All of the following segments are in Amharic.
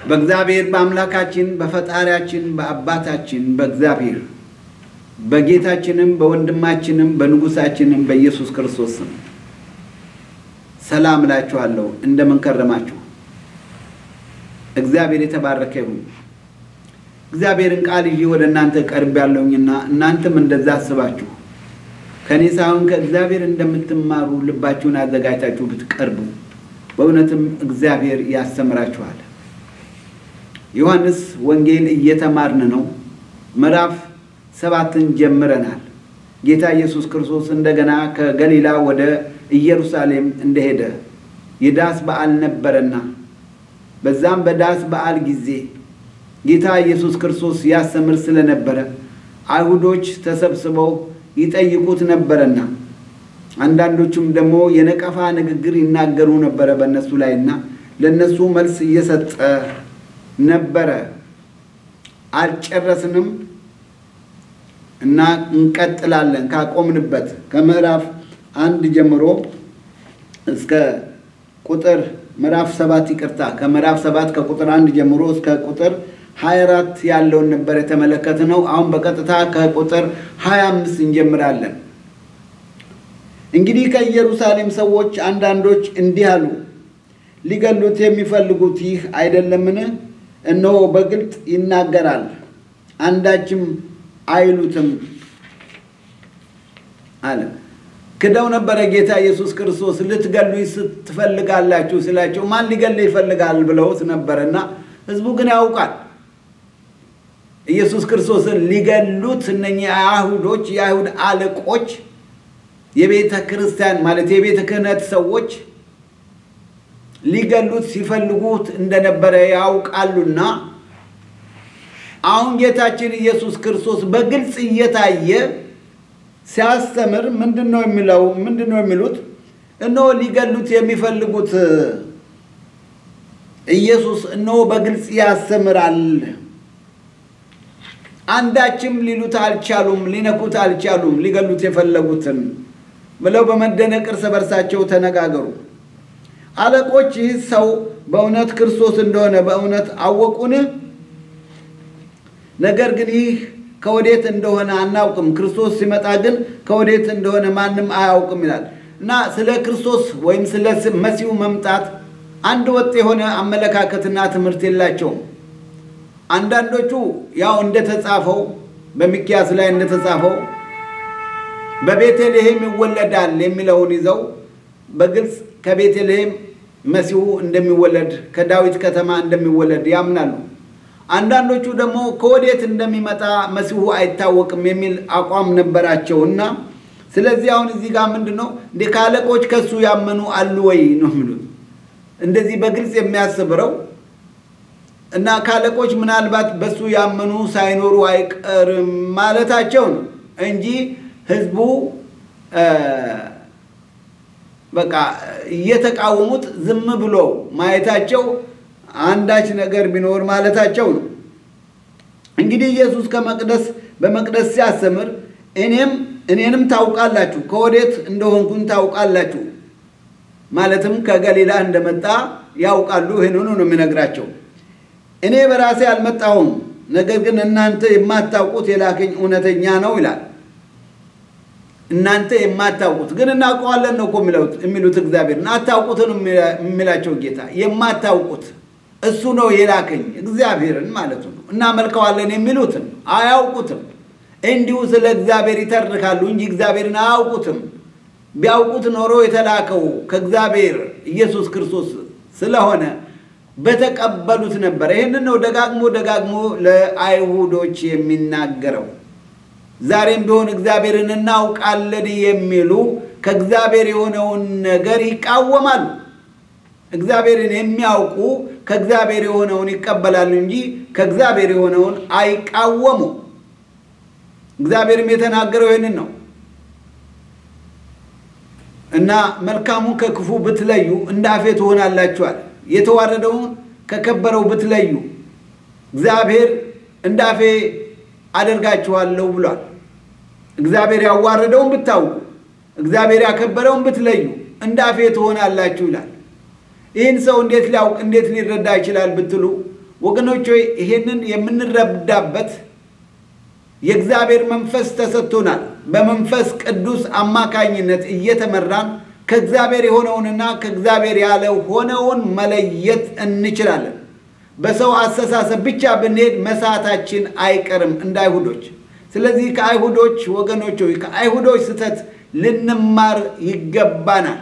በእግዚአብሔር በአምላካችን በፈጣሪያችን በአባታችን በእግዚአብሔር በጌታችንም በወንድማችንም በንጉሳችንም በኢየሱስ ክርስቶስ ስም ሰላም እላችኋለሁ። እንደምን ከረማችሁ? እግዚአብሔር የተባረከ ይሁን። እግዚአብሔርን ቃል ይዤ ወደ እናንተ ቀርብ ያለውኝና እናንተም እንደዛ አስባችሁ ከእኔ ሳይሆን ከእግዚአብሔር እንደምትማሩ ልባችሁን አዘጋጅታችሁ ብትቀርቡ በእውነትም እግዚአብሔር ያስተምራችኋል። ዮሐንስ ወንጌል እየተማርን ነው። ምዕራፍ ሰባትን ጀምረናል። ጌታ ኢየሱስ ክርስቶስ እንደገና ከገሊላ ወደ ኢየሩሳሌም እንደሄደ የዳስ በዓል ነበረና በዛም በዳስ በዓል ጊዜ ጌታ ኢየሱስ ክርስቶስ ያስተምር ስለነበረ አይሁዶች ተሰብስበው ይጠይቁት ነበረና አንዳንዶቹም ደግሞ የነቀፋ ንግግር ይናገሩ ነበረ በእነሱ ላይና ለእነሱ መልስ እየሰጠ ነበረ። አልጨረስንም እና እንቀጥላለን ካቆምንበት ከምዕራፍ አንድ ጀምሮ እስከ ቁጥር ምዕራፍ ሰባት ይቅርታ፣ ከምዕራፍ ሰባት ከቁጥር አንድ ጀምሮ እስከ ቁጥር 24 ያለውን ነበር የተመለከትነው። አሁን በቀጥታ ከቁጥር 25 እንጀምራለን። እንግዲህ ከኢየሩሳሌም ሰዎች አንዳንዶች እንዲህ አሉ፣ ሊገሉት የሚፈልጉት ይህ አይደለምን? እነሆ በግልጥ ይናገራል፣ አንዳችም አይሉትም አለ። ክደው ነበረ ጌታ ኢየሱስ ክርስቶስ ልትገሉኝ ስትፈልጋላችሁ ሲላቸው ማን ሊገል ይፈልጋል ብለውት ነበረና ህዝቡ ግን ያውቃል ኢየሱስ ክርስቶስን ሊገሉት እነኚህ አይሁዶች የአይሁድ አለቆች የቤተ ክርስቲያን ማለት የቤተ ክህነት ሰዎች ሊገሉት ሲፈልጉት እንደነበረ ያውቃሉና አሁን ጌታችን ኢየሱስ ክርስቶስ በግልጽ እየታየ ሲያስተምር ምንድን ነው የሚለው? ምንድን ነው የሚሉት? እነሆ ሊገሉት የሚፈልጉት ኢየሱስ እነሆ በግልጽ ያስተምራል፣ አንዳችም ሊሉት አልቻሉም፣ ሊነኩት አልቻሉም፣ ሊገሉት የፈለጉትን ብለው በመደነቅ እርስ በርሳቸው ተነጋገሩ። አለቆች ይህ ሰው በእውነት ክርስቶስ እንደሆነ በእውነት አወቁን? ነገር ግን ይህ ከወዴት እንደሆነ አናውቅም፣ ክርስቶስ ሲመጣ ግን ከወዴት እንደሆነ ማንም አያውቅም ይላል እና ስለ ክርስቶስ ወይም ስለ መሲሁ መምጣት አንድ ወጥ የሆነ አመለካከትና ትምህርት የላቸውም። አንዳንዶቹ ያው እንደተጻፈው በሚኪያስ ላይ እንደተጻፈው በቤተልሔም ይወለዳል የሚለውን ይዘው በግልጽ ከቤተልሔም መሲሁ እንደሚወለድ ከዳዊት ከተማ እንደሚወለድ ያምናሉ። አንዳንዶቹ ደግሞ ከወዴት እንደሚመጣ መሲሁ አይታወቅም የሚል አቋም ነበራቸው እና ስለዚህ አሁን እዚህ ጋር ምንድን ነው እንደ ከአለቆች ከሱ ያመኑ አሉ ወይ ነው የሚሉት። እንደዚህ በግልጽ የሚያስብረው እና ከአለቆች ምናልባት በሱ ያመኑ ሳይኖሩ አይቀርም ማለታቸው ነው እንጂ ህዝቡ በቃ እየተቃወሙት ዝም ብሎ ማየታቸው አንዳች ነገር ቢኖር ማለታቸው ነው። እንግዲህ ኢየሱስ ከመቅደስ በመቅደስ ሲያስተምር እኔም እኔንም ታውቃላችሁ፣ ከወዴት እንደሆንኩኝ ታውቃላችሁ፣ ማለትም ከገሊላ እንደመጣ ያውቃሉ። ይህንኑ ነው የሚነግራቸው። እኔ በራሴ አልመጣሁም፣ ነገር ግን እናንተ የማታውቁት የላከኝ እውነተኛ ነው ይላል። እናንተ የማታውቁት ግን እናውቀዋለን ነው እኮ የሚሉት እግዚአብሔር አታውቁትን የሚላቸው ጌታ የማታውቁት እሱ ነው የላከኝ እግዚአብሔርን ማለቱ ነው። እናመልከዋለን የሚሉትን አያውቁትም። እንዲሁ ስለ እግዚአብሔር ይተርካሉ እንጂ እግዚአብሔርን አያውቁትም። ቢያውቁት ኖሮ የተላከው ከእግዚአብሔር ኢየሱስ ክርስቶስ ስለሆነ በተቀበሉት ነበር። ይህንን ነው ደጋግሞ ደጋግሞ ለአይሁዶች የሚናገረው። ዛሬም ቢሆን እግዚአብሔርን እናውቃለን የሚሉ ከእግዚአብሔር የሆነውን ነገር ይቃወማሉ። እግዚአብሔርን የሚያውቁ ከእግዚአብሔር የሆነውን ይቀበላሉ እንጂ ከእግዚአብሔር የሆነውን አይቃወሙ። እግዚአብሔርም የተናገረው ይህንን ነው እና መልካሙን ከክፉ ብትለዩ እንደ አፌ ትሆናላችኋል። የተዋረደውን ከከበረው ብትለዩ እግዚአብሔር እንደ አፌ አደርጋችኋለሁ ብሏል። እግዚአብሔር ያዋረደውን ብታውቁ፣ እግዚአብሔር ያከበረውን ብትለዩ እንደ አፌ ትሆናላችሁ ይላል። ይህን ሰው እንዴት ሊያውቅ እንዴት ሊረዳ ይችላል ብትሉ ወገኖች ሆይ ይሄንን የምንረዳበት የእግዚአብሔር መንፈስ ተሰጥቶናል። በመንፈስ ቅዱስ አማካኝነት እየተመራን ከእግዚአብሔር የሆነውንና ከእግዚአብሔር ያለው ሆነውን መለየት እንችላለን። በሰው አስተሳሰብ ብቻ ብንሄድ መሳታችን አይቀርም እንደ አይሁዶች። ስለዚህ ከአይሁዶች ወገኖች ሆይ ከአይሁዶች ስህተት ልንማር ይገባናል።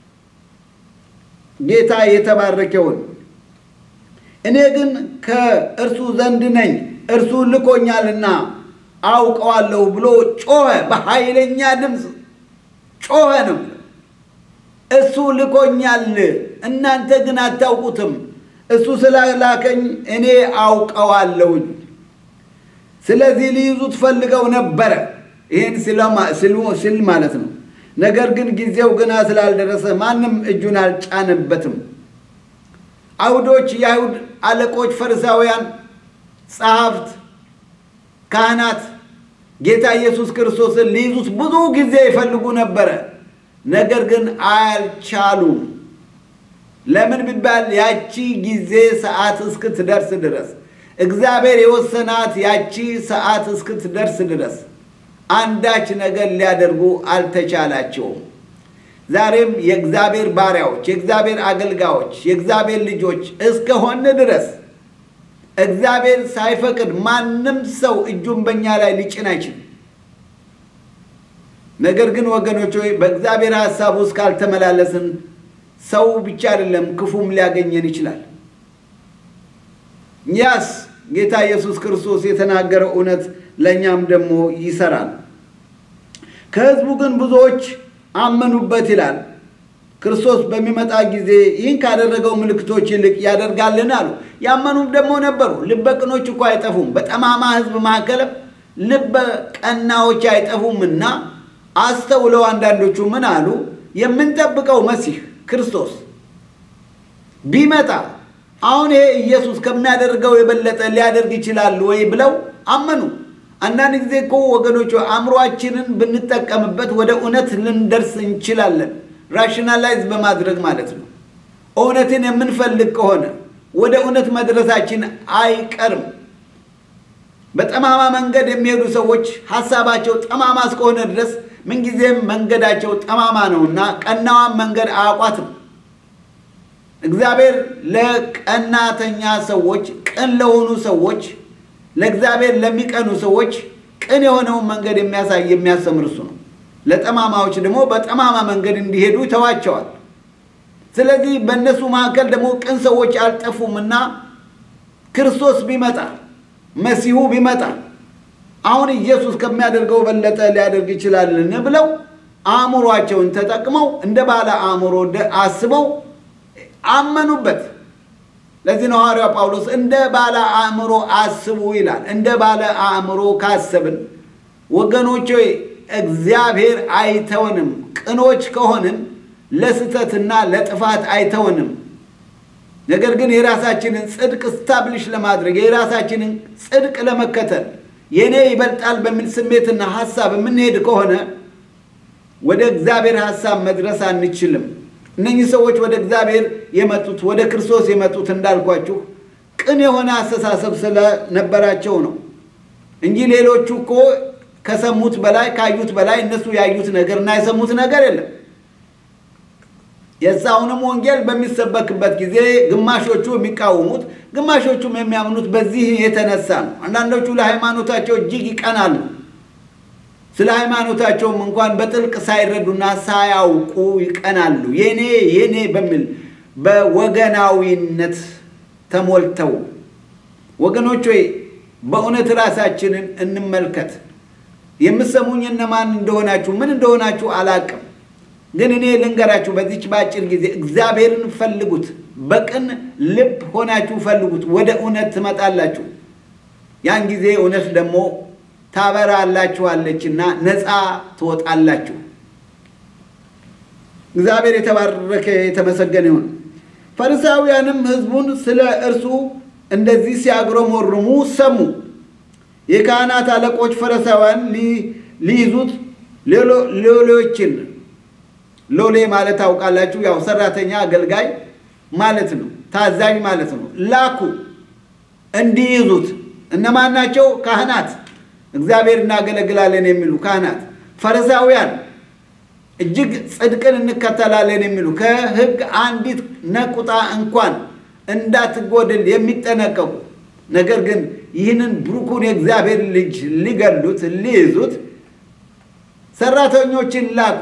ጌታ የተባረከውን እኔ ግን ከእርሱ ዘንድ ነኝ እርሱ ልኮኛልና አውቀዋለሁ ብሎ ጮኸ። በኃይለኛ ድምፅ ጮኸ ነው። እሱ ልኮኛል፣ እናንተ ግን አታውቁትም። እሱ ስላላከኝ እኔ አውቀዋለሁኝ። ስለዚህ ሊይዙት ፈልገው ነበረ። ይህን ሲል ማለት ነው። ነገር ግን ጊዜው ገና ስላልደረሰ ማንም እጁን አልጫነበትም። አይሁዶች፣ የአይሁድ አለቆች፣ ፈሪሳውያን፣ ጸሐፍት፣ ካህናት ጌታ ኢየሱስ ክርስቶስን ሊይዙት ብዙ ጊዜ ይፈልጉ ነበረ። ነገር ግን አልቻሉም። ለምን ቢባል ያቺ ጊዜ ሰዓት እስክትደርስ ድረስ እግዚአብሔር የወሰናት ያቺ ሰዓት እስክትደርስ ድረስ አንዳች ነገር ሊያደርጉ አልተቻላቸውም። ዛሬም የእግዚአብሔር ባሪያዎች፣ የእግዚአብሔር አገልጋዮች፣ የእግዚአብሔር ልጆች እስከሆን ድረስ እግዚአብሔር ሳይፈቅድ ማንም ሰው እጁን በእኛ ላይ ሊጭን አይችልም። ነገር ግን ወገኖች ሆይ በእግዚአብሔር ሐሳብ ውስጥ ካልተመላለስን ሰው ብቻ አይደለም ክፉም ሊያገኘን ይችላል። ያስ ጌታ ኢየሱስ ክርስቶስ የተናገረው እውነት ለእኛም ደግሞ ይሰራል። ከሕዝቡ ግን ብዙዎች አመኑበት ይላል። ክርስቶስ በሚመጣ ጊዜ ይህን ካደረገው ምልክቶች ይልቅ ያደርጋልን አሉ። ያመኑም ደግሞ ነበሩ። ልበ ቅኖች እኮ አይጠፉም፣ በጠማማ ሕዝብ መካከልም ልበ ቀናዎች አይጠፉምና አስተውለው አንዳንዶቹ ምን አሉ? የምንጠብቀው መሲህ ክርስቶስ ቢመጣ አሁን ይሄ ኢየሱስ ከሚያደርገው የበለጠ ሊያደርግ ይችላል ወይ ብለው አመኑ። አንዳንድ ጊዜ እኮ ወገኖች አእምሯችንን ብንጠቀምበት ወደ እውነት ልንደርስ እንችላለን። ራሽናላይዝ በማድረግ ማለት ነው። እውነትን የምንፈልግ ከሆነ ወደ እውነት መድረሳችን አይቀርም። በጠማማ መንገድ የሚሄዱ ሰዎች ሀሳባቸው ጠማማ እስከሆነ ድረስ ምንጊዜም መንገዳቸው ጠማማ ነውና ቀናዋን መንገድ አያውቋትም። እግዚአብሔር ለቀናተኛ ሰዎች፣ ቅን ለሆኑ ሰዎች፣ ለእግዚአብሔር ለሚቀኑ ሰዎች ቅን የሆነውን መንገድ የሚያሳይ የሚያስተምር እሱ ነው። ለጠማማዎች ደግሞ በጠማማ መንገድ እንዲሄዱ ይተዋቸዋል። ስለዚህ በእነሱ መካከል ደግሞ ቅን ሰዎች አልጠፉምና ክርስቶስ ቢመጣ መሲሁ ቢመጣ አሁን ኢየሱስ ከሚያደርገው በለጠ ሊያደርግ ይችላልን ብለው አእምሯቸውን ተጠቅመው እንደ ባለ አእምሮ አስበው አመኑበት። ለዚህ ነው ሐዋርያው ጳውሎስ እንደ ባለ አእምሮ አስቡ ይላል። እንደ ባለ አእምሮ ካሰብን ወገኖች ሆይ እግዚአብሔር አይተወንም። ቅኖች ከሆንን ለስተትና ለጥፋት አይተወንም። ነገር ግን የራሳችንን ጽድቅ ስታብሊሽ ለማድረግ የራሳችንን ጽድቅ ለመከተል የእኔ ይበልጣል በሚል ስሜትና ሀሳብ የምንሄድ ከሆነ ወደ እግዚአብሔር ሀሳብ መድረስ አንችልም። እነኚህ ሰዎች ወደ እግዚአብሔር የመጡት ወደ ክርስቶስ የመጡት እንዳልኳችሁ ቅን የሆነ አስተሳሰብ ስለነበራቸው ነው እንጂ ሌሎቹ እኮ ከሰሙት በላይ ካዩት በላይ እነሱ ያዩት ነገር እና የሰሙት ነገር የለም። የዛውንም ወንጌል በሚሰበክበት ጊዜ ግማሾቹ የሚቃወሙት፣ ግማሾቹም የሚያምኑት በዚህ የተነሳ ነው። አንዳንዶቹ ለሃይማኖታቸው እጅግ ይቀናሉ። ስለ ሃይማኖታቸውም እንኳን በጥልቅ ሳይረዱና ሳያውቁ ይቀናሉ። የኔ የኔ በሚል በወገናዊነት ተሞልተው ወገኖች ሆይ በእውነት ራሳችንን እንመልከት። የምሰሙኝ እነማን እንደሆናችሁ ምን እንደሆናችሁ አላቅም፣ ግን እኔ ልንገራችሁ በዚች በአጭር ጊዜ እግዚአብሔርን ፈልጉት። በቅን ልብ ሆናችሁ ፈልጉት፣ ወደ እውነት ትመጣላችሁ። ያን ጊዜ እውነት ደግሞ ታበራላችኋለችና ነፃ ትወጣላችሁ። እግዚአብሔር የተባረከ የተመሰገነ ይሁን። ፈሪሳውያንም ሕዝቡን ስለ እርሱ እንደዚህ ሲያግረመርሙ ሰሙ። የካህናት አለቆች ፈሪሳውያን ሊይዙት ሎሌዎችን፣ ሎሌ ማለት ታውቃላችሁ፣ ያው ሰራተኛ አገልጋይ ማለት ነው፣ ታዛዥ ማለት ነው። ላኩ እንዲይዙት እነማን ናቸው? ካህናት፣ እግዚአብሔር እናገለግላለን የሚሉ ካህናት፣ ፈሪሳውያን እጅግ ጽድቅን እንከተላለን የሚሉ ከሕግ አንዲት ነቁጣ እንኳን እንዳትጎድል የሚጠነቀቁ ነገር ግን ይህንን ብሩኩን የእግዚአብሔር ልጅ ሊገሉት ሊይዙት ሰራተኞችን ላኩ።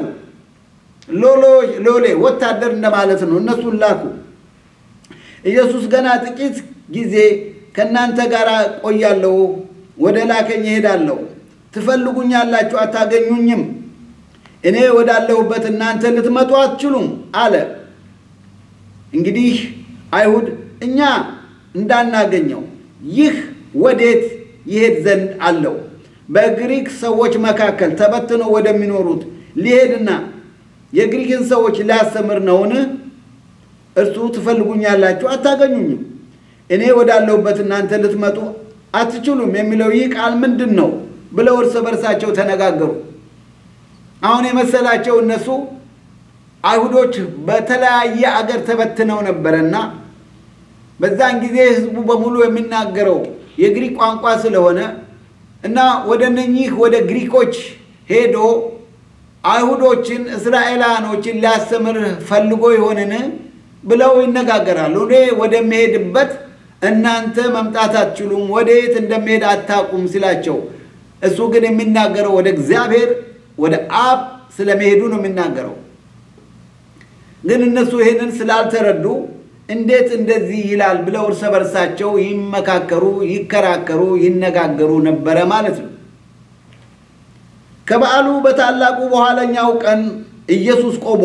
ሎሌ ወታደር እንደማለት ነው። እነሱን ላኩ። ኢየሱስ ገና ጥቂት ጊዜ ከእናንተ ጋር ቆያለሁ፣ ወደ ላከኝ እሄዳለሁ፣ ትፈልጉኛላችሁ፣ አታገኙኝም፣ እኔ ወዳለሁበት እናንተ ልትመጡ አትችሉም አለ። እንግዲህ አይሁድ እኛ እንዳናገኘው ይህ ወዴት ይሄድ ዘንድ አለው? በግሪክ ሰዎች መካከል ተበትነው ወደሚኖሩት ሊሄድና የግሪክን ሰዎች ሊያስተምር ነውን? እርሱ ትፈልጉኛላችሁ፣ አታገኙኝም፣ እኔ ወዳለሁበት እናንተ ልትመጡ አትችሉም የሚለው ይህ ቃል ምንድን ነው ብለው እርስ በርሳቸው ተነጋገሩ። አሁን የመሰላቸው እነሱ አይሁዶች በተለያየ አገር ተበትነው ነበረና በዛን ጊዜ ሕዝቡ በሙሉ የሚናገረው የግሪክ ቋንቋ ስለሆነ እና ወደ እነኚህ ወደ ግሪኮች ሄዶ አይሁዶችን እስራኤላኖችን ሊያስተምር ፈልጎ ይሆንን ብለው ይነጋገራሉ። እኔ ወደሚሄድበት እናንተ መምጣት አትችሉም፣ ወደ የት እንደሚሄድ አታውቁም ሲላቸው፣ እሱ ግን የሚናገረው ወደ እግዚአብሔር ወደ አብ ስለመሄዱ ነው የሚናገረው። ግን እነሱ ይህንን ስላልተረዱ እንዴት እንደዚህ ይላል ብለው እርስ በርሳቸው ይመካከሩ፣ ይከራከሩ፣ ይነጋገሩ ነበረ ማለት ነው። ከበዓሉ በታላቁ በኋለኛው ቀን ኢየሱስ ቆሞ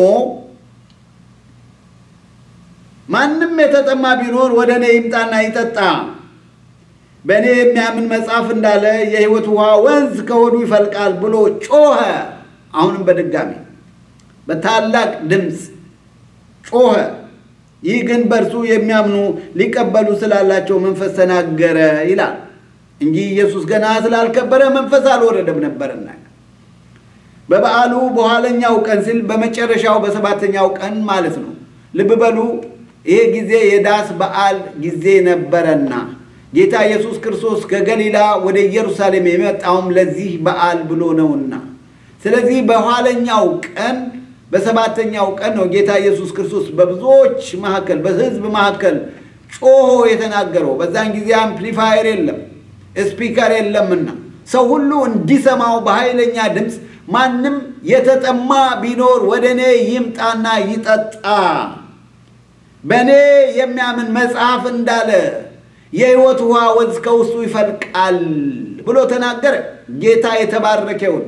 ማንም የተጠማ ቢኖር ወደ እኔ ይምጣና ይጠጣ፣ በእኔ የሚያምን መጽሐፍ እንዳለ የሕይወት ውሃ ወንዝ ከሆዱ ይፈልቃል ብሎ ጮኸ። አሁንም በድጋሚ በታላቅ ድምፅ ጮኸ። ይህ ግን በእርሱ የሚያምኑ ሊቀበሉ ስላላቸው መንፈስ ተናገረ ይላል እንጂ ኢየሱስ ገና ስላልከበረ መንፈስ አልወረደም ነበርና። በበዓሉ በኋለኛው ቀን ሲል በመጨረሻው በሰባተኛው ቀን ማለት ነው። ልብ በሉ፣ ይሄ ጊዜ የዳስ በዓል ጊዜ ነበረና ጌታ ኢየሱስ ክርስቶስ ከገሊላ ወደ ኢየሩሳሌም የመጣውም ለዚህ በዓል ብሎ ነውና፣ ስለዚህ በኋለኛው ቀን በሰባተኛው ቀን ነው ጌታ ኢየሱስ ክርስቶስ በብዙዎች መካከል በሕዝብ መካከል ጮሆ የተናገረው። በዛን ጊዜ አምፕሊፋየር የለም፣ ስፒከር የለምና ሰው ሁሉ እንዲሰማው በኃይለኛ ድምፅ ማንም የተጠማ ቢኖር ወደ እኔ ይምጣና ይጠጣ፣ በእኔ የሚያምን መጽሐፍ እንዳለ የሕይወት ውሃ ወንዝ ከውስጡ ይፈልቃል ብሎ ተናገረ። ጌታ የተባረከውን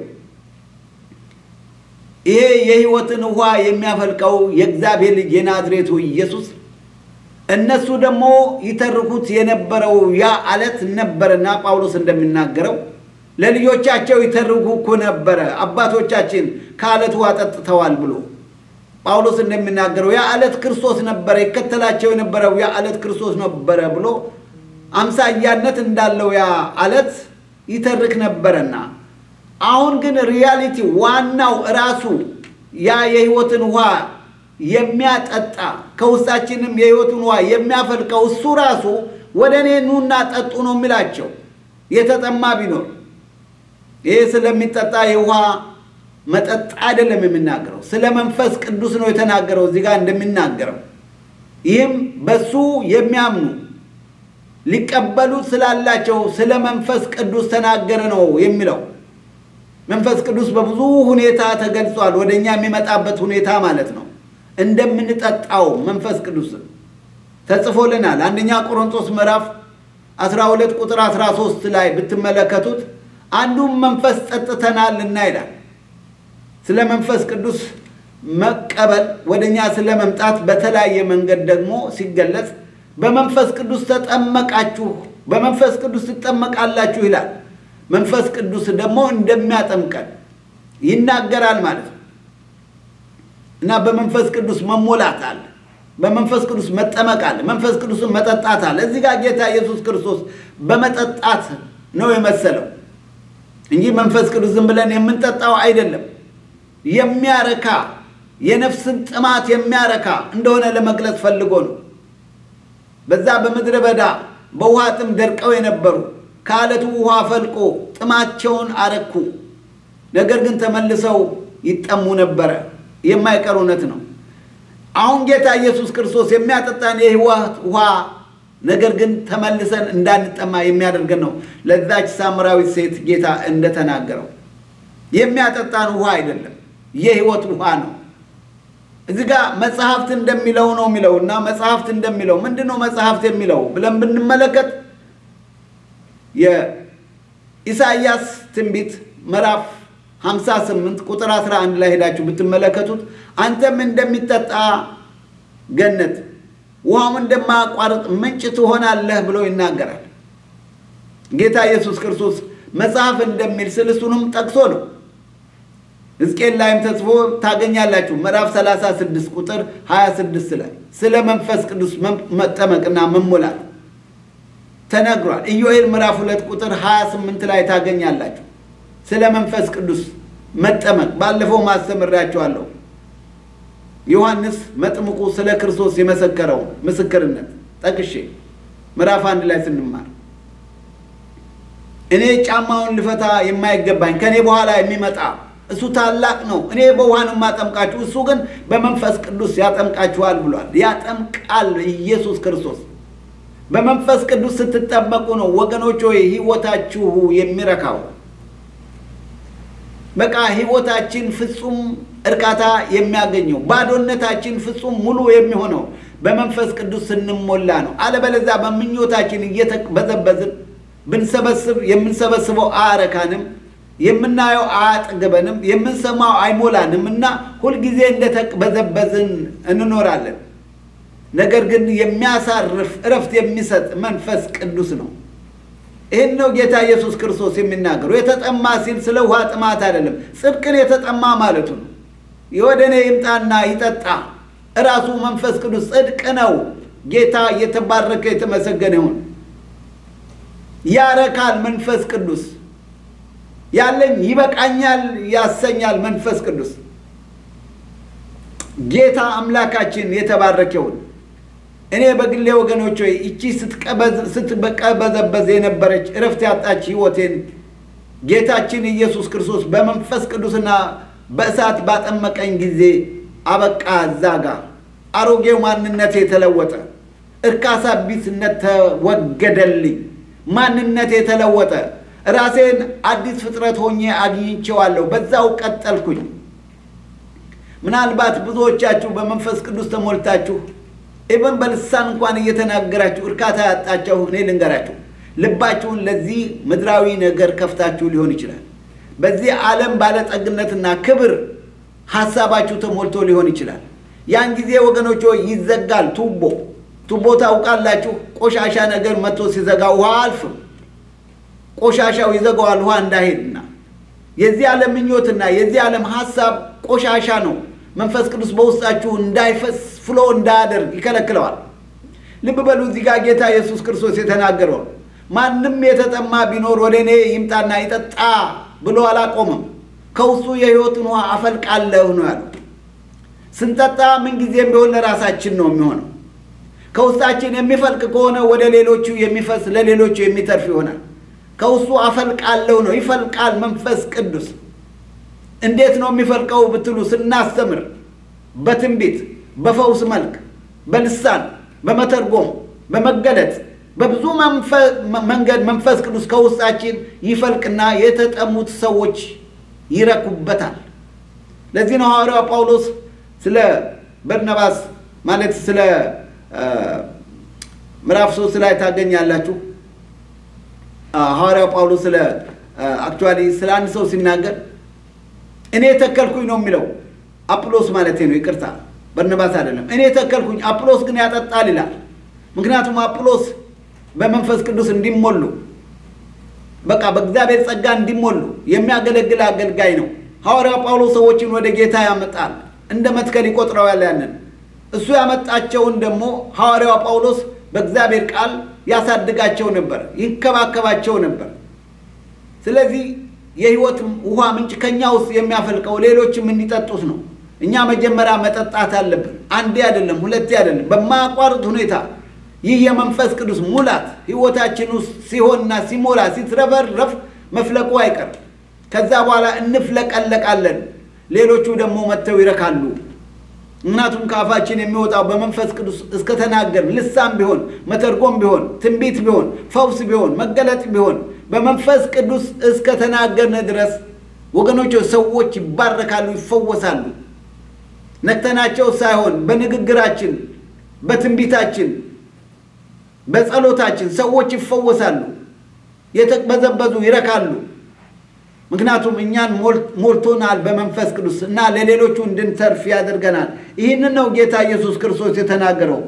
ይሄ የሕይወትን ውሃ የሚያፈልቀው የእግዚአብሔር ልጅ የናዝሬቱ ኢየሱስ እነሱ ደግሞ ይተርኩት የነበረው ያ አለት ነበረና ጳውሎስ እንደሚናገረው ለልጆቻቸው ይተርኩ እኮ ነበረ አባቶቻችን ከአለት ውሃ ጠጥተዋል ብሎ ጳውሎስ እንደሚናገረው ያ አለት ክርስቶስ ነበረ፣ ይከተላቸው የነበረው ያ አለት ክርስቶስ ነበረ ብሎ አምሳያነት እንዳለው ያ አለት ይተርክ ነበረና አሁን ግን ሪያሊቲ ዋናው ራሱ ያ የሕይወትን ውሃ የሚያጠጣ ከውስጣችንም የሕይወትን ውሃ የሚያፈልቀው እሱ ራሱ ወደ እኔ ኑና ጠጡ ነው የሚላቸው። የተጠማ ቢኖር ይሄ ስለሚጠጣ የውሃ መጠጥ አይደለም የሚናገረው፣ ስለ መንፈስ ቅዱስ ነው የተናገረው እዚህ ጋር እንደሚናገረው። ይህም በሱ የሚያምኑ ሊቀበሉት ስላላቸው ስለ መንፈስ ቅዱስ ተናገረ ነው የሚለው። መንፈስ ቅዱስ በብዙ ሁኔታ ተገልጿል። ወደ እኛ የሚመጣበት ሁኔታ ማለት ነው። እንደምንጠጣው መንፈስ ቅዱስ ተጽፎልናል። አንደኛ ቆሮንቶስ ምዕራፍ 12 ቁጥር 13 ላይ ብትመለከቱት አንዱም መንፈስ ጠጥተናልና ይላል። ስለ መንፈስ ቅዱስ መቀበል ወደ እኛ ስለ መምጣት በተለያየ መንገድ ደግሞ ሲገለጽ በመንፈስ ቅዱስ ተጠመቃችሁ፣ በመንፈስ ቅዱስ ትጠመቃላችሁ ይላል። መንፈስ ቅዱስ ደግሞ እንደሚያጠምቀን ይናገራል ማለት ነው እና በመንፈስ ቅዱስ መሞላት አለ፣ በመንፈስ ቅዱስ መጠመቅ አለ፣ መንፈስ ቅዱስን መጠጣት አለ። እዚህ ጋር ጌታ ኢየሱስ ክርስቶስ በመጠጣት ነው የመሰለው እንጂ መንፈስ ቅዱስ ዝም ብለን የምንጠጣው አይደለም። የሚያረካ የነፍስን ጥማት የሚያረካ እንደሆነ ለመግለጽ ፈልጎ ነው። በዛ በምድረ በዳ በውሃ ጥም ደርቀው የነበሩ ከአለቱ ውሃ ፈልቆ ጥማቸውን አረኩ። ነገር ግን ተመልሰው ይጠሙ ነበረ። የማይቀር እውነት ነው። አሁን ጌታ ኢየሱስ ክርስቶስ የሚያጠጣን የሕይወት ውሃ ነገር ግን ተመልሰን እንዳንጠማ የሚያደርገን ነው። ለዛች ሳምራዊት ሴት ጌታ እንደተናገረው የሚያጠጣን ውሃ አይደለም፣ የሕይወት ውሃ ነው። እዚህ ጋር መጽሐፍት እንደሚለው ነው የሚለው እና መጽሐፍት እንደሚለው ምንድን ነው መጽሐፍት የሚለው ብለን ብንመለከት የኢሳይያስ ትንቢት ምዕራፍ 58 ቁጥር 11 ላይ ሄዳችሁ ብትመለከቱት አንተም እንደሚጠጣ ገነት ውሃም እንደማያቋርጥ ምንጭ ትሆናለህ ብሎ ይናገራል። ጌታ ኢየሱስ ክርስቶስ መጽሐፍ እንደሚል ስል እሱንም ጠቅሶ ነው። ሕዝቅኤል ላይም ተጽፎ ታገኛላችሁ። ምዕራፍ 36 ቁጥር 26 ላይ ስለ መንፈስ ቅዱስ መጠመቅና መሞላት ተነግሯል። ኢዮኤል ምዕራፍ 2 ቁጥር 28 ላይ ታገኛላችሁ። ስለ መንፈስ ቅዱስ መጠመቅ ባለፈው ማስተምራችኋለሁ። ዮሐንስ መጥምቁ ስለ ክርስቶስ የመሰከረው ምስክርነት ጠቅሼ ምዕራፍ አንድ ላይ ስንማር እኔ ጫማውን ልፈታ የማይገባኝ ከእኔ በኋላ የሚመጣ እሱ ታላቅ ነው፣ እኔ በውሃን የማጠምቃችሁ እሱ ግን በመንፈስ ቅዱስ ያጠምቃችኋል ብሏል። ያጠምቃል ኢየሱስ ክርስቶስ። በመንፈስ ቅዱስ ስትጠመቁ ነው ወገኖች ሆይ ሕይወታችሁ የሚረካው። በቃ ሕይወታችን ፍጹም እርካታ የሚያገኘው ባዶነታችን ፍጹም ሙሉ የሚሆነው በመንፈስ ቅዱስ ስንሞላ ነው። አለበለዚያ በምኞታችን እየተበዘበዝን ብንሰበስብ የምንሰበስበው አያረካንም፣ የምናየው አያጠግበንም፣ የምንሰማው አይሞላንም እና ሁልጊዜ እንደተበዘበዝን እንኖራለን። ነገር ግን የሚያሳርፍ እረፍት የሚሰጥ መንፈስ ቅዱስ ነው። ይህን ነው ጌታ ኢየሱስ ክርስቶስ የሚናገሩ። የተጠማ ሲል ስለ ውሃ ጥማት አይደለም፣ ጽድቅን የተጠማ ማለቱ ነው። ወደ እኔ ይምጣና ይጠጣ። እራሱ መንፈስ ቅዱስ ጽድቅ ነው። ጌታ እየተባረከ የተመሰገነ ይሁን። ያረካል መንፈስ ቅዱስ ያለኝ ይበቃኛል ያሰኛል መንፈስ ቅዱስ። ጌታ አምላካችን የተባረከ ይሁን። እኔ በግሌ ወገኖች ሆይ እቺ ስትቀበዘበዝ የነበረች እረፍት ያጣች ሕይወቴን ጌታችን ኢየሱስ ክርስቶስ በመንፈስ ቅዱስና በእሳት ባጠመቀኝ ጊዜ አበቃ። እዛ ጋር አሮጌው ማንነቴ የተለወጠ፣ እርካሳ ቢስነት ተወገደልኝ፣ ማንነቴ የተለወጠ፣ ራሴን አዲስ ፍጥረት ሆኜ አግኝቼዋለሁ። በዛው ቀጠልኩኝ። ምናልባት ብዙዎቻችሁ በመንፈስ ቅዱስ ተሞልታችሁ ኢቨን በልሳን እንኳን እየተናገራችሁ እርካታ ያጣችሁ እኔ ልንገራችሁ፣ ልባችሁን ለዚህ ምድራዊ ነገር ከፍታችሁ ሊሆን ይችላል። በዚህ ዓለም ባለጠግነትና ክብር ሀሳባችሁ ተሞልቶ ሊሆን ይችላል። ያን ጊዜ ወገኖች ይዘጋል ቱቦ። ቱቦ ታውቃላችሁ፣ ቆሻሻ ነገር መጥቶ ሲዘጋ ውሃ አልፍም። ቆሻሻው ይዘጋዋል ውሃ እንዳይሄድና የዚህ ዓለም ምኞትና የዚህ ዓለም ሀሳብ ቆሻሻ ነው። መንፈስ ቅዱስ በውስጣችሁ እንዳይፈስ ፍሎ እንዳያደርግ ይከለክለዋል። ልብ በሉ እዚህ ጋር ጌታ ኢየሱስ ክርስቶስ የተናገረው ማንም የተጠማ ቢኖር ወደ እኔ ይምጣና ይጠጣ ብሎ አላቆምም። ከውስጡ የሕይወትን ውሃ አፈልቃለሁ ነው ያለው። ስንጠጣ ምንጊዜም ቢሆን ለራሳችን ነው የሚሆነው። ከውስጣችን የሚፈልቅ ከሆነ ወደ ሌሎቹ የሚፈስ ለሌሎቹ የሚተርፍ ይሆናል። ከውስጡ አፈልቃለሁ ነው፣ ይፈልቃል መንፈስ ቅዱስ እንዴት ነው የሚፈልቀው ብትሉ፣ ስናስተምር በትንቢት በፈውስ መልክ በልሳን በመተርጎም በመገለጥ በብዙ መንገድ መንፈስ ቅዱስ ከውስጣችን ይፈልቅና የተጠሙት ሰዎች ይረኩበታል። ለዚህ ነው ሐዋርያው ጳውሎስ ስለ በርናባስ ማለት ስለ ምዕራፍ ሶስት ላይ ታገኛላችሁ። ሐዋርያው ጳውሎስ ስለ አክቹዋሊ ስለ አንድ ሰው ሲናገር እኔ ተከልኩኝ ነው የሚለው። አጵሎስ ማለት ነው፣ ይቅርታ በርናባስ አይደለም። እኔ ተከልኩኝ፣ አጵሎስ ግን ያጠጣል ይላል። ምክንያቱም አጵሎስ በመንፈስ ቅዱስ እንዲሞሉ በቃ በእግዚአብሔር ጸጋ እንዲሞሉ የሚያገለግል አገልጋይ ነው። ሐዋርያው ጳውሎስ ሰዎችን ወደ ጌታ ያመጣል፣ እንደ መትከል ይቆጥረዋል። ያንን እሱ ያመጣቸውን ደግሞ ሐዋርያው ጳውሎስ በእግዚአብሔር ቃል ያሳድጋቸው ነበር፣ ይንከባከባቸው ነበር። ስለዚህ የሕይወት ውሃ ምንጭ ከኛ ውስጥ የሚያፈልቀው ሌሎችም እንዲጠጡት ነው። እኛ መጀመሪያ መጠጣት አለብን። አንዴ አይደለም፣ ሁለቴ አይደለም፣ በማያቋርጥ ሁኔታ ይህ የመንፈስ ቅዱስ ሙላት ሕይወታችን ውስጥ ሲሆንና ሲሞላ ሲትረፈረፍ መፍለቁ አይቀርም። ከዛ በኋላ እንፍለቀለቃለን። ሌሎቹ ደግሞ መጥተው ይረካሉ። ምክንያቱም ከአፋችን የሚወጣው በመንፈስ ቅዱስ እስከተናገር ልሳን ቢሆን መተርጎም ቢሆን ትንቢት ቢሆን ፈውስ ቢሆን መገለጥ ቢሆን በመንፈስ ቅዱስ እስከተናገርን ድረስ ወገኖች ሰዎች ይባረካሉ፣ ይፈወሳሉ። ነክተናቸው ሳይሆን በንግግራችን፣ በትንቢታችን፣ በጸሎታችን ሰዎች ይፈወሳሉ፣ የተቅበዘበዙ ይረካሉ። ምክንያቱም እኛን ሞልቶናል በመንፈስ ቅዱስ እና ለሌሎቹ እንድንተርፍ ያደርገናል። ይህንን ነው ጌታ ኢየሱስ ክርስቶስ የተናገረው።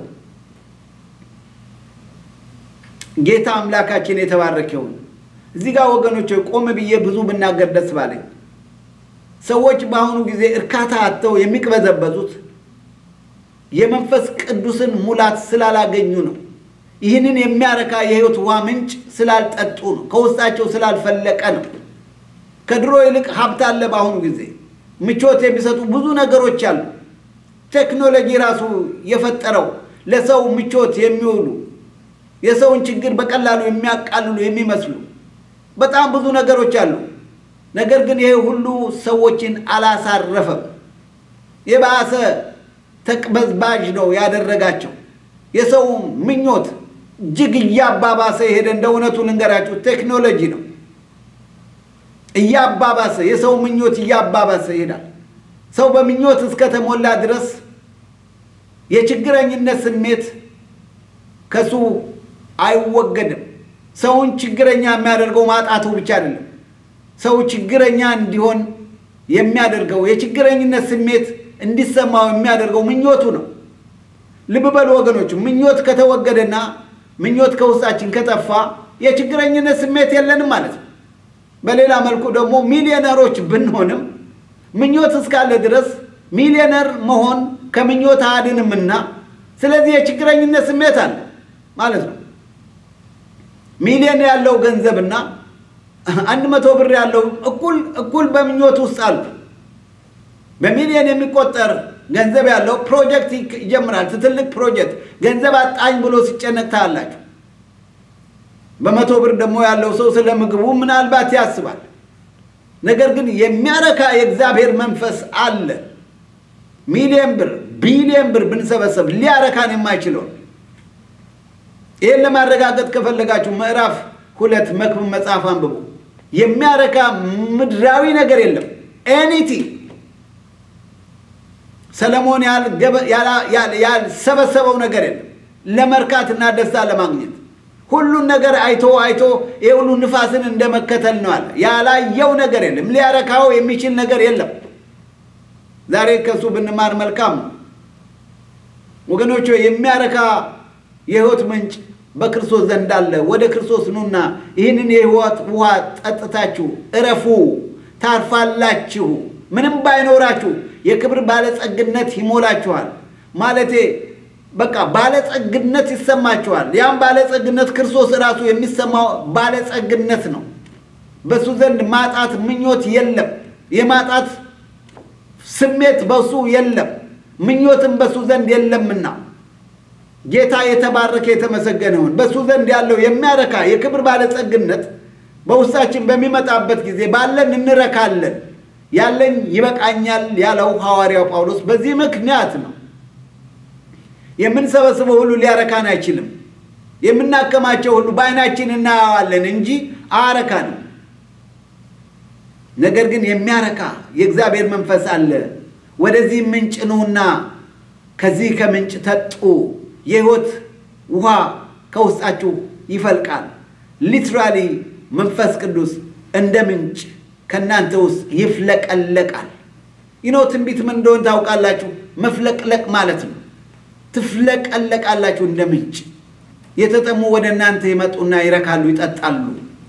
ጌታ አምላካችን የተባረከውን እዚህ ጋር ወገኖች ቆም ብዬ ብዙ ብናገር ደስ ባለኝ። ሰዎች በአሁኑ ጊዜ እርካታ አጥተው የሚቅበዘበዙት የመንፈስ ቅዱስን ሙላት ስላላገኙ ነው። ይህንን የሚያረካ የሕይወት ውሃ ምንጭ ስላልጠጡ ነው። ከውስጣቸው ስላልፈለቀ ነው። ከድሮ ይልቅ ሀብት አለ። በአሁኑ ጊዜ ምቾት የሚሰጡ ብዙ ነገሮች አሉ። ቴክኖሎጂ ራሱ የፈጠረው ለሰው ምቾት የሚውሉ የሰውን ችግር በቀላሉ የሚያቃልሉ የሚመስሉ በጣም ብዙ ነገሮች አሉ። ነገር ግን ይሄ ሁሉ ሰዎችን አላሳረፈም። የባሰ ተቅበዝባዥ ነው ያደረጋቸው። የሰው ምኞት እጅግ እያባባሰ የሄደ እንደ እውነቱ ልንገራችሁ ቴክኖሎጂ ነው እያባባሰ የሰው ምኞት እያባባሰ ይሄዳል። ሰው በምኞት እስከተሞላ ድረስ የችግረኝነት ስሜት ከሱ አይወገድም። ሰውን ችግረኛ የሚያደርገው ማጣቱ ብቻ አይደለም። ሰው ችግረኛ እንዲሆን የሚያደርገው የችግረኝነት ስሜት እንዲሰማው የሚያደርገው ምኞቱ ነው። ልብ በሉ ወገኖች፣ ምኞት ከተወገደና ምኞት ከውስጣችን ከጠፋ የችግረኝነት ስሜት የለንም ማለት ነው። በሌላ መልኩ ደግሞ ሚሊዮነሮች ብንሆንም ምኞት እስካለ ድረስ ሚሊዮነር መሆን ከምኞት አያድንምና፣ ስለዚህ የችግረኝነት ስሜት አለ ማለት ነው። ሚሊዮን ያለው ገንዘብና አንድ መቶ ብር ያለው እኩል እኩል በምኞት ውስጥ አሉ። በሚሊዮን የሚቆጠር ገንዘብ ያለው ፕሮጀክት ይጀምራል። ትልቅ ፕሮጀክት ገንዘብ አጣኝ ብሎ ሲጨነቅ ታያላችሁ። በመቶ ብር ደግሞ ያለው ሰው ስለ ምግቡ ምናልባት ያስባል። ነገር ግን የሚያረካ የእግዚአብሔር መንፈስ አለ። ሚሊዮን ብር ቢሊዮን ብር ብንሰበሰብ ሊያረካን የማይችለውን ይህን ለማረጋገጥ ከፈለጋችሁ ምዕራፍ ሁለት መክብብ መጽሐፍ አንብቡ። የሚያረካ ምድራዊ ነገር የለም። ኤኒቲ ሰለሞን ያልሰበሰበው ነገር የለም ለመርካትና ደስታ ለማግኘት ሁሉን ነገር አይቶ አይቶ ይህ ሁሉ ንፋስን እንደመከተል ነው አለ። ያላየው ነገር የለም። ሊያረካው የሚችል ነገር የለም። ዛሬ ከእሱ ብንማር መልካም ነው ወገኖች። የሚያረካ የሕይወት ምንጭ በክርስቶስ ዘንድ አለ። ወደ ክርስቶስ ኑና ይህንን የሕይወት ውሃ ጠጥታችሁ እረፉ፣ ታርፋላችሁ። ምንም ባይኖራችሁ የክብር ባለጸግነት ይሞላችኋል። ማለቴ በቃ ባለጸግነት ይሰማችኋል። ያም ባለጸግነት ክርስቶስ ራሱ የሚሰማው ባለጸግነት ነው። በሱ ዘንድ ማጣት ምኞት የለም። የማጣት ስሜት በሱ የለም። ምኞትም በሱ ዘንድ የለምና ጌታ የተባረከ የተመሰገነ ይሁን። በሱ ዘንድ ያለው የሚያረካ የክብር ባለጸግነት በውስጣችን በሚመጣበት ጊዜ ባለን እንረካለን። ያለኝ ይበቃኛል ያለው ሐዋርያው ጳውሎስ በዚህ ምክንያት ነው። የምንሰበስበው ሁሉ ሊያረካን አይችልም። የምናከማቸው ሁሉ በዓይናችን እናየዋለን እንጂ አያረካንም። ነገር ግን የሚያረካ የእግዚአብሔር መንፈስ አለ። ወደዚህ ምንጭ ኑና ከዚህ ከምንጭ ጠጡ። የሕይወት ውሃ ከውስጣችሁ ይፈልቃል። ሊትራሊ መንፈስ ቅዱስ እንደ ምንጭ ከእናንተ ውስጥ ይፍለቀለቃል። ይኖ ትንቢት ምን እንደሆን ታውቃላችሁ? መፍለቅለቅ ማለት ነው። ትፍለቀለቃላችሁ እንደ ምንጭ። የተጠሙ ወደ እናንተ ይመጡና ይረካሉ፣ ይጠጣሉ።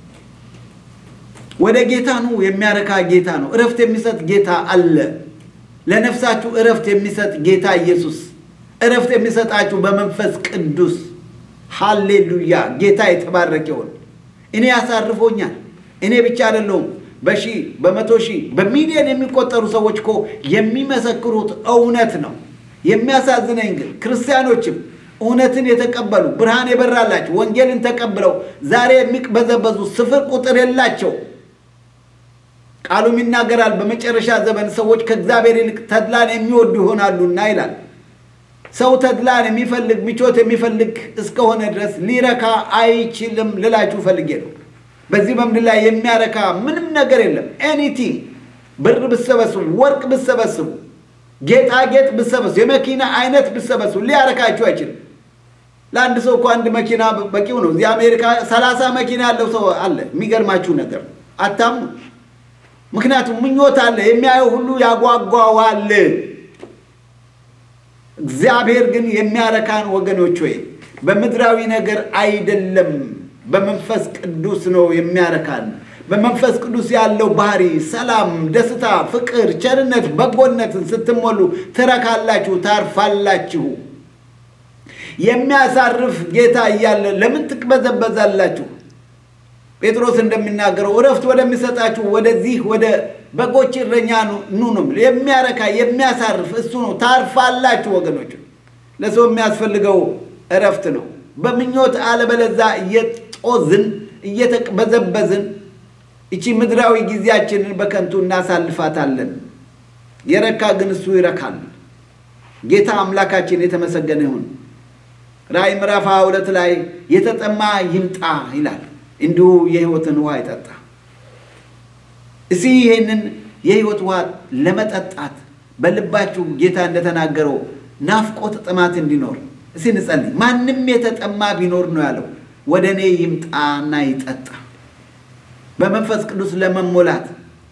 ወደ ጌታ ኑ። የሚያረካ ጌታ ነው። እረፍት የሚሰጥ ጌታ አለ። ለነፍሳችሁ እረፍት የሚሰጥ ጌታ ኢየሱስ እረፍት የሚሰጣችሁ በመንፈስ ቅዱስ። ሃሌሉያ! ጌታ የተባረከ ይሁን። እኔ ያሳርፎኛል። እኔ ብቻ አይደለሁም። በሺህ በመቶ ሺህ በሚሊዮን የሚቆጠሩ ሰዎች እኮ የሚመሰክሩት እውነት ነው። የሚያሳዝነኝ ግን ክርስቲያኖችም እውነትን የተቀበሉ ብርሃን የበራላቸው ወንጌልን ተቀብለው ዛሬ የሚቅበዘበዙ ስፍር ቁጥር የላቸው። ቃሉም ይናገራል በመጨረሻ ዘመን ሰዎች ከእግዚአብሔር ይልቅ ተድላን የሚወዱ ይሆናሉና ይላል። ሰው ተድላን የሚፈልግ ምቾት የሚፈልግ እስከሆነ ድረስ ሊረካ አይችልም ልላችሁ ፈልጌ ነው። በዚህ በምድር ላይ የሚያረካ ምንም ነገር የለም። ኤኒቲንግ ብር ብሰበስቡ፣ ወርቅ ብሰበስቡ፣ ጌጣጌጥ ብሰበስቡ፣ የመኪና አይነት ብሰበስቡ ሊያረካችሁ አይችልም። ለአንድ ሰው እኮ አንድ መኪና በቂው ነው። እዚህ አሜሪካ ሰላሳ መኪና ያለው ሰው አለ። የሚገርማችሁ ነገር አታምኑ። ምክንያቱም ምኞት አለ፣ የሚያየው ሁሉ ያጓጓዋል። እግዚአብሔር ግን የሚያረካን ወገኖች ወይ በምድራዊ ነገር አይደለም፣ በመንፈስ ቅዱስ ነው የሚያረካን። በመንፈስ ቅዱስ ያለው ባህሪ፣ ሰላም፣ ደስታ፣ ፍቅር፣ ቸርነት፣ በጎነትን ስትሞሉ ትረካላችሁ፣ ታርፋላችሁ። የሚያሳርፍ ጌታ እያለ ለምን ትቅበዘበዛላችሁ? ጴጥሮስ እንደሚናገረው እረፍት ወደሚሰጣችሁ ወደዚህ ወደ በጎች እረኛ ኑ ነው። የሚያረካ የሚያሳርፍ እሱ ነው። ታርፋላችሁ ወገኖች። ለሰው የሚያስፈልገው እረፍት ነው። በምኞት አለበለዛ እየጦዝን እየተቅበዘበዝን እቺ ምድራዊ ጊዜያችንን በከንቱ እናሳልፋታለን። የረካ ግን እሱ ይረካል። ጌታ አምላካችን የተመሰገነ ይሁን። ራእይ ምዕራፍ ሃያ ሁለት ላይ የተጠማ ይምጣ ይላል እንዲሁ የሕይወትን ውሃ ይጠጣ። እስቲ ይህንን የሕይወት ውሃ ለመጠጣት በልባችሁ ጌታ እንደተናገረው ናፍቆት ጥማት እንዲኖር እስቲ እንጸልይ። ማንም የተጠማ ቢኖር ነው ያለው ወደ እኔ ይምጣና ይጠጣ። በመንፈስ ቅዱስ ለመሞላት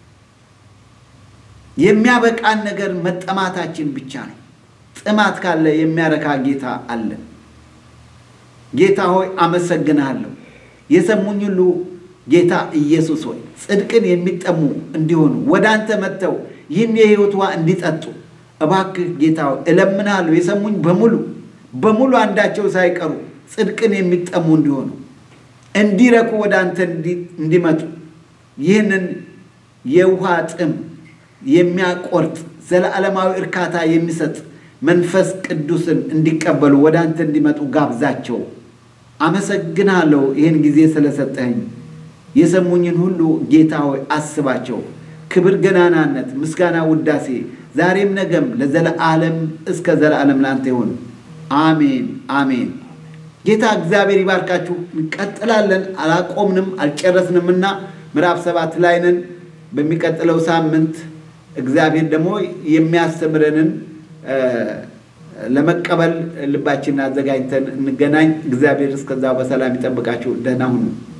የሚያበቃን ነገር መጠማታችን ብቻ ነው። ጥማት ካለ የሚያረካ ጌታ አለ። ጌታ ሆይ አመሰግንሃለሁ። የሰሙኝ ሁሉ ጌታ ኢየሱስ ሆይ ጽድቅን የሚጠሙ እንዲሆኑ ወደ አንተ መጥተው ይህን የሕይወት ውሃ እንዲጠጡ እባክህ ጌታ ሆይ እለምናለሁ። የሰሙኝ በሙሉ በሙሉ አንዳቸው ሳይቀሩ ጽድቅን የሚጠሙ እንዲሆኑ እንዲረኩ ወደ አንተ እንዲመጡ ይህንን የውሃ ጥም የሚያቆርጥ ዘለዓለማዊ እርካታ የሚሰጥ መንፈስ ቅዱስን እንዲቀበሉ ወደ አንተ እንዲመጡ ጋብዛቸው። አመሰግናለሁ ይህን ጊዜ ስለሰጠኝ። የሰሙኝን ሁሉ ጌታ ሆይ አስባቸው። ክብር፣ ገናናነት፣ ምስጋና፣ ውዳሴ ዛሬም ነገም ለዘለዓለም እስከ ዘለዓለም ለአንተ ይሁን። አሜን አሜን። ጌታ እግዚአብሔር ይባርካችሁ። እንቀጥላለን። አላቆምንም፣ አልጨረስንምና ምዕራፍ ሰባት ላይ ነን። በሚቀጥለው ሳምንት እግዚአብሔር ደግሞ የሚያስተምረንን ለመቀበል ልባችንን አዘጋጅተን እንገናኝ። እግዚአብሔር እስከዛው በሰላም ይጠብቃችሁ። ደህና ሁኑ።